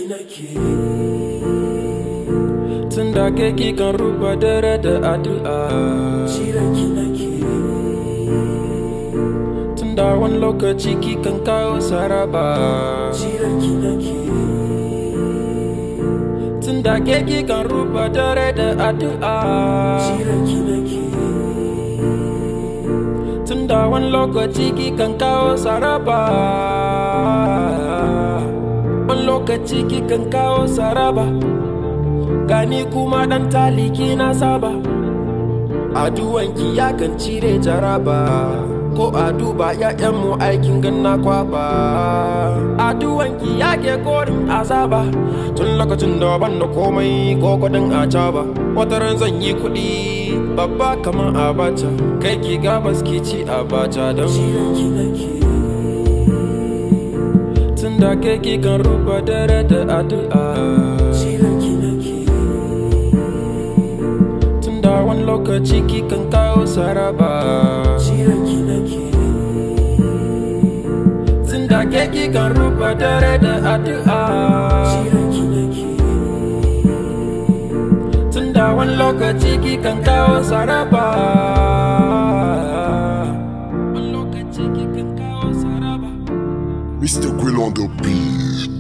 nake tun da ke kan ruba dare da addu'a jiranki nake tun da wani lokaci kikan kawo saraba jiranki nake tun da ke kan ruba dare da addu'a jiranki nake tun da wani lokaci kikan kawo saraba wani lokaci kikan kawo saraba gani kuma dan taliki na saba aduwanki ya kan cire jaraba ko a duba mu aikin ganna kwaba aduwanki ya ke korin azaba tun lokacin da ban da komai ko kudin a caba wata ran zan yi kudi babba kamar abacha kai ki gabas ki ci abacha don jiranki nake tun da ke ki kan ruba dare da addu'a jiranki nake tun da wani lokaci ki kan kawo saraba jiranki nake tun da ke ki kan ruba dare da addu'a jiranki nake tun da wani lokaci ki kan kawo saraba wani lokaci ki kan kawo saraba Mr. Quill on the beat.